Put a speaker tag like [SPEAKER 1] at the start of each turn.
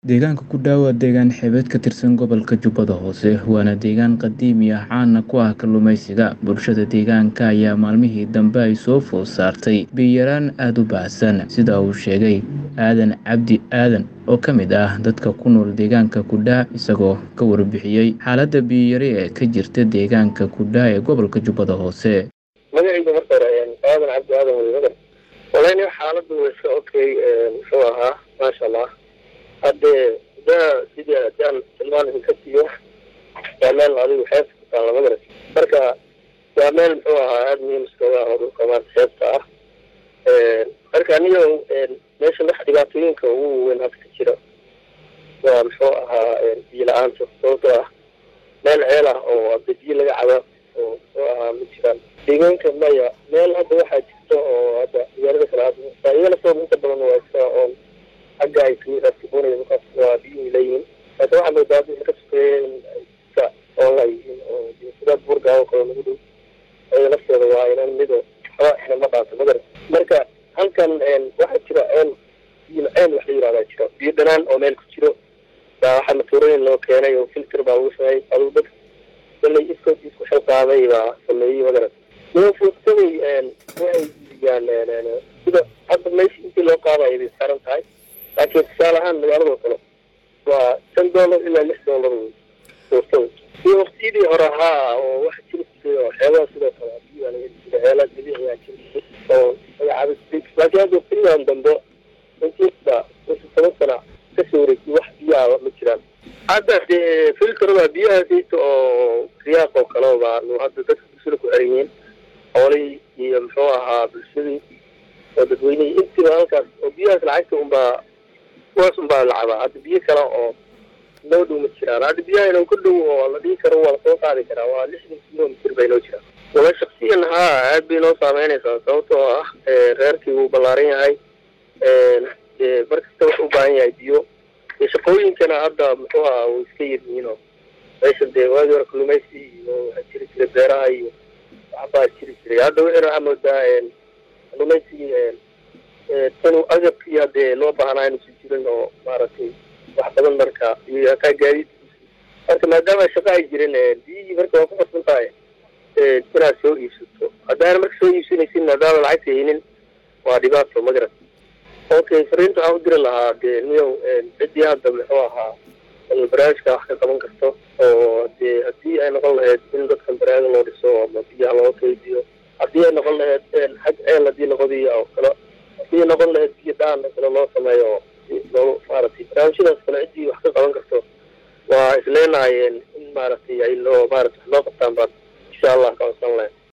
[SPEAKER 1] Deegaanka Kudai waa deegaan xeebeed ka tirsan gobolka Jubbada Hoose, waana deegaan qadiimi ah caan ku ah kalluumeysiga. Bulshada deegaanka ayaa maalmihii dambe ay soo food saartay biyo yaraan aad u baahsan, sida uu sheegay Aadan Cabdi Aadan oo ka mid ah dadka ku nool deegaanka Kudai, isagoo ka warbixiyay xaaladda biyo yari ee ka jirta deegaanka Kudai ee gobolka Jubbada Hoose.
[SPEAKER 2] magacayga marka hore aadan cabdi aadan welimadan walahi xaaladdu way iska okay muxuu ahaa maasha allah hadde daa sidii hadaan tilmaan idinka siiyo waa meel adigu xeebta ku taalla magaras marka waa meel muxuu ahaa aada muhiim iskaga ah oo dhulka maanta xeebta ah marka aniga meesha wax dhibaatooyinka ugu weyn hadda ka jira waa muxuu ahaa biyo la-aanta sababtoo ah meel ceel ah oo hadda biyo laga caba oo muxuu ahaa ma jiraan deegaanka maya meel hadda waxaa jirta oo hadda magaalada kale hadda iyagana sabab inta badan waa iska oon xagga ay kamiiraadkabonaya markaas waa biyuhu leeyihiin laakiin waxaa moodaa hadda ka sokeeyeen iska oola yihiin oo sidaad burgaawo kale nagu dhow ayada lafteeda waa inan mido waxba ina ma dhaanto magarat marka halkan waxaa jira ceel biyo ceel wax la yihahdaa jiro biyo dhanaan oo meel ku jiro baa waxaa matoorooyin loo keenay oo filter baa lagu sameeyey aduu dad kolay iskood isku xilqaaday baa sameeyey magarat foodsaday waxay iibiyaan sida hadda meesha intii loo qaadayo bay saaran tahay laakiin tusaale ahaan magaalado kale waa shan dollar ilaa lix dollar foostada iyo waktiyadii hore ahaa oo waxa jiri jiray oo xeebaha sidoo kale biyaa laga jira ceelaa dabiiciyaa jiri jiray oo magacaaba laakiin hadda waqtiyadan dambe intiisba toban sana kasoo wareegtay wax biyaha ma jiraan hadda dee filterda biyaha sayta oo riyaaq oo kale baa hadda dadka bulshada ku xiran yihiin xoolihii iyo muxuu ahaa bulshadii oo dadweynihii intiiba halkaas oo biyahaas lacagta unbaa kuwaas unbaa lacabaa hadda biyo kale oo noo dhow ma jiraan hadda biyaha inaan ku dhow oo la dhihi karo waa lasoo qaadi karaa waa lixdan kilomitr bay noo jiraan wala shaksiyan haa aad bay noo saameynaysaa sababtoo ah reerkii wuu ballaaran yahay mar kasta wax u baahan yahay biyo shaqooyinkana hadda muxuu ahaa way iska yaryihiin oo meesha dee waagii hore kalluumaysi iyo waxaa jiri jiray beeraha iyo waxbaa jiri jiray hadda wixina waxaa moodaa kalluumaysigii tan agabkii hadee loo baahnaa inuusan jirin oo maaragtay wax badan marka iyo hataa gaadiid marka maadaama shaqo ay jirin biyihii marka waa ku qasban tahay inaad soo iibsato haddaana marka soo iibsanaysin maadaama lacagta haynin waa dhibaato magarat okay fariinta waxaan u diri lahaa dee niyow ciddii hadda muxuu ahaa barnaamijka wax ka qaban karto oo dee haddii ay noqon lahayd in dadkan baraaga loo dhiso ama biyaha loo kaydiyo haddii ay noqon lahayd xag ceel haddii laqodiyo oo kale haddii ay noqon lahayd biyo dhaan oo kale loo sameeyo oo loo maaragtay barnaamijyadaas kale ciddii wax ka qaban karto waa isleenahay in maaragtay ay loo maarata wax loo qabtaan baad insha allah ka codsan lahayd